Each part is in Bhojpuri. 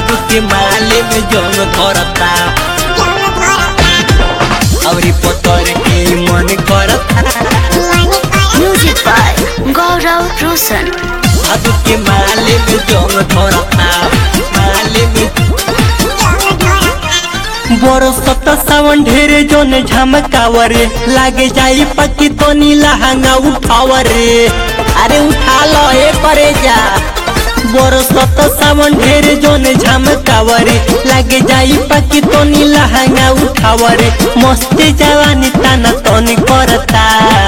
भादु के माले में जंग धरता अवरी पतर के मन करता Music by Gaurav Roshan. भादु के माले में जंग धरता माले में बरसत सावन ढेरे जोन झमकावरे लागे जाई पक्की तो नीला हंगा उठावरे अरे उठा लो ए करे जा बरसत सावन ढेरे जोन झमकावरे लागे जाई पक्की तो नीला हंगा उठावरे मस्ती जवानी ताना तनी करता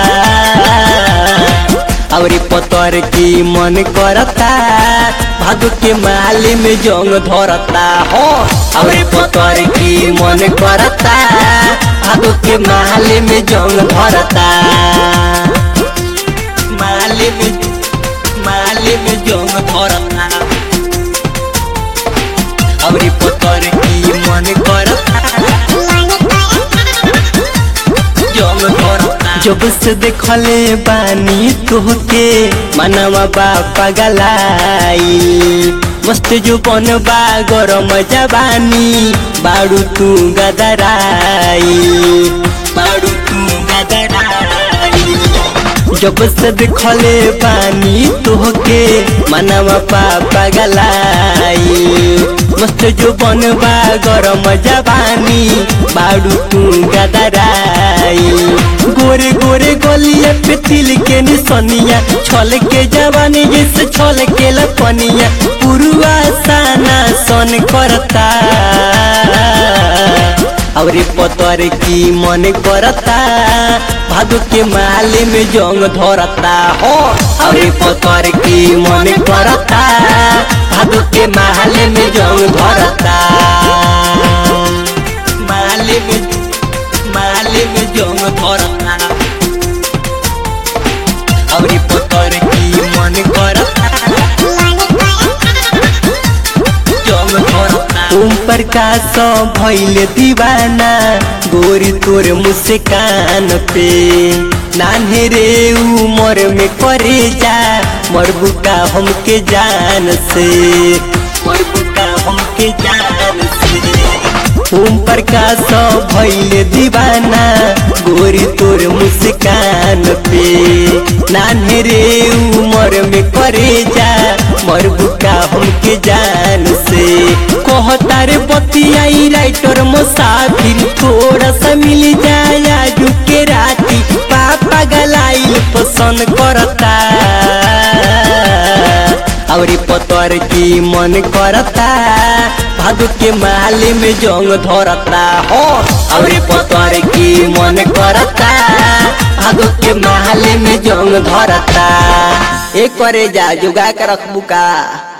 अवरी पतर की मन करता भादु के माले में जंग धरता हो अवरी पतर की मन करता भादु के माले में जंग धरता माले में माले में जंग धरता अवरी पतर की मन करता जंग धरता जब से देखले बानी तोहके मनवा बा पगलाई मस्त जो बन बा गरम जवानी बाड़ू तू गदराई बाड़ू तू गदराई जब से देखले बानी तोहके मनवा पा पगलाई मस्त जो बनबा गरम जवानी बाड़ू तू गदराई गोरे गोरे गलिया पे तिल के निसनिया छल के जवानी जैसे छल के लपनिया पुरुआ साना सन करता अवरी पतर की मन करता भादु के माले में जंग धरता हो अवरी पतर की मन करता भादु के माले में जंग धरता माले में माले में जंग धरता अवरी पतर की मन करता जंग धरता तुम प्रकाश भैल दीवाना गोरी तोर मुस्कान पे नान्हे रे उमर में करे जा मरबुका हमके जान से मरबुका हमके जान से ओम प्रकाश भैल दीवाना गोरी तोर मुस्कान पे नान्हे रे उमर में करे जा मरबुका हमके जान से कहता रे बतियाई राइटर मुसाफिर थोड़ा सा मिल जाए आजू के राती पापा गलाइल पसंद करता अवरी पतर की मन करता भादु के माले में जंग धरता हो अवरी पतर की मन करता भादु के माले में जंग धरता एक करे जा जुगा के रखबू का